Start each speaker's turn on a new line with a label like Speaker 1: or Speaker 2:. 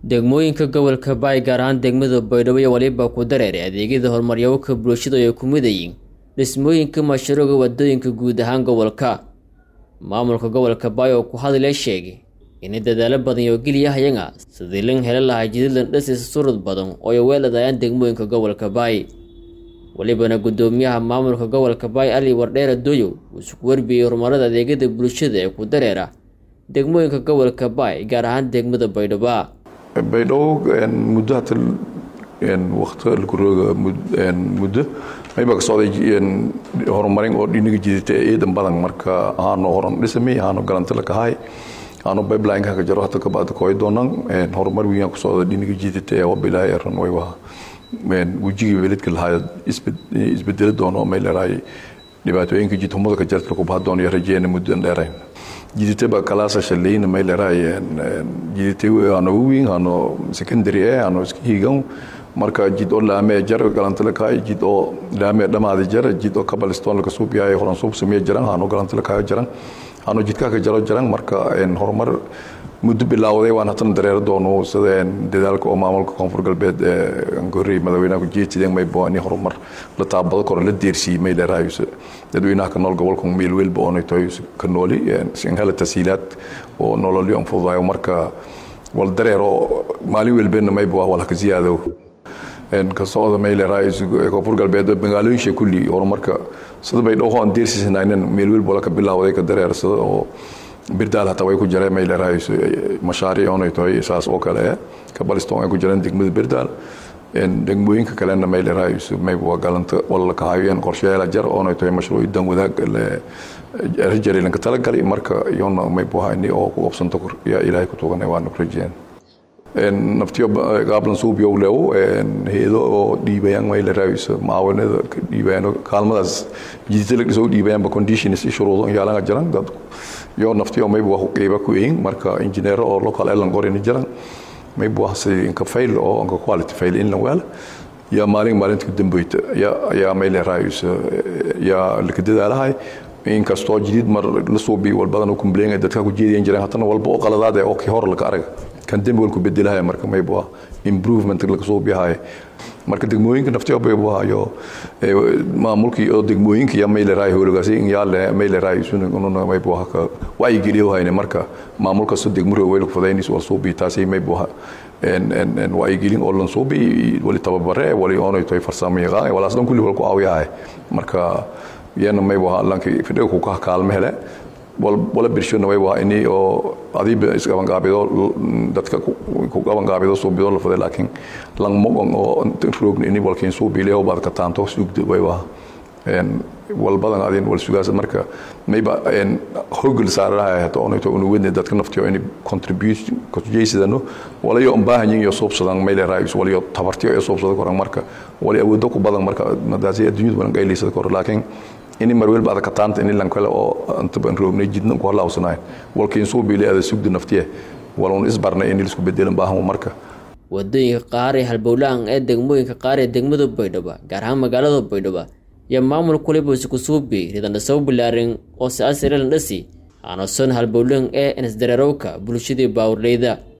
Speaker 1: degmooyinka gobolka baay gaar ahaan degmada baydhabo iyo waliba ku dareeray adeegyada horumaryawka bulshada ay ku midayiin dhismooyinka mashruuca wadooyinka guud ahaan gobolka maamulka gobolka baay oo ku hadlaya sheegay inay dadaalo badan oo geliyahayaga sidii lan heli lahaa jidadlan dhasiisa surud badan oo ay weeladayaan degmooyinka gobolka baay walibana guddoomiyaha maamulka gobolka baay ali wardheera doyow uu isku warbiyey horumarada adeegyada bulshada ee ku dareera degmooyinka gobolka baay gaar ahaan degmada baydhabo
Speaker 2: baydhabo muddo hata waqti lakurooga muddo mayba ka socday horumarin oo dhinaga jidata ciidan badan marka ahaano horan dhisami ahaano galantala kahay ahaano pipeline ka jaro hata kabacda kooy doonan horumar weyn ku socda dhinaga jidata ee waba ilaahay ran way waa wejigii weladka lahaa isbedeli doono may leedahay dhibaatooyinka jidhumada ka jarta ku baha doono rajeena muddan dheerayn jiditaba kalaasa shalayna may leedahay jidite ano weyn ano secondary eh ano iska hiigan marka jid oo laame jar galantala kaay jid oo laame dhamaada jar jid oo kabaliston laga suub yahay horan suub sameey jiran ano galantala kaay jiran ano jidka ka jaro jiran marka horumar muddo bilowday waan hatan dareero doono sida dadaalka oo maamulka koonfur galbeed gorey madaxweynaha ku jeedsadeen may booni horumar la taabado kor la deersiyay may leedahay dadweynaha ka nool gobolka meel weelba oo tahay ka nooli sin hela tasiilaad oo nololyo aan fududayo marka wal dareero maalin weelbeena may baa wala ka ziyaado ka socda may leedahay koonfur galbeed magaalooyinka kulli horumarka sida bay dhowr aan deersisanaayeen meel weelba ka bilowday ka dareero sida oo birdaal hataa way ku jireen may leedahay mashaariic oonay tahay saas oo kale kabaliston ay ku jireen degmada birdaal degmooyinka kalena may leedahay may waa galanta wala ka hayeen qorsheyaal jar oonay tahay mashruuc dan wadaag rajari lanka talagalay marka iyona may buhayni oo ku qabsanta yaa ilaahay ku tuganay waana ku rajeen naftiyo gaablan suubiyow leewo heedo oo dhiibayaan may leedahay maawanada dhiibayaan kaalmadaas jidita la dhisoo dhiibayaanba conditions shuruudo yaalanga jiran dad yo naftiyo mayba wax qeyba ku eyin marka injineero oo local elan qorin jiran mayba wax si inka fail oo inka quality fail in la wala ya maalin maalinta dambayta ya ya may leedahay ya laka dadaalahay inkastoo jidid mar la suubi wal badan oo kumbleenga dadka ku jeediyeen jireen hatana walba oo qaladaad oo ki hor laga arag kan dambi wal ku bedelahay marka mayba improvement laga soo biyahay marka degmooyinka naftiyo bay waayo maamulkii oo degmooyinka ya may leedahay howlgaasi in yaale may leedahay sunu inuu may buu haka way geliyo hayne marka maamulka soo degmuro weel ku fadaynis wal soo bi taasi may buu en en en way gelin oo lan soo bi wali tababare wali oo ay farsamo yaqaan wala aslan kulli wal ku aawiyahay marka yana may buu lanki fidho ku ka kaalme hele wala birshona way waa inii oo adiiba isqabangaabido dadka ku qabangaabido suubido la faday laakiin lang mogon oo roogni ini walkiin suubiileho baad ka taanto sugda way waa wal badan adin wal sugaas marka mayba hogol saaraha hato onayto unu wedne dadka naftiyo ini contribution kujeysadano walayo baahanyin iyo suubsadan mayle raayus walayo tabartiyo iyo suubsada koran marka wali awoodo ku badan marka madaasi adduunyada badan qayliisada kor laakiin ini mar welba ka taanta ini lan kale oo inta ban roognay jidna ku halawsanaay walkiin soo biilay ada sugda naftiye walun isbarnay in isku bedelan baahan marka
Speaker 1: wadooyinka qaar ee halbowlaan ee degmooyinka qaar ee degmada baydhabo gaar ahaan magaalada baydhabo iyo maamul kuliba isku suubi ridandhasaw bilaarin oo si asirilan dhasi aana son halbowlaan ee inisdareerowka bulshadii baawrleyda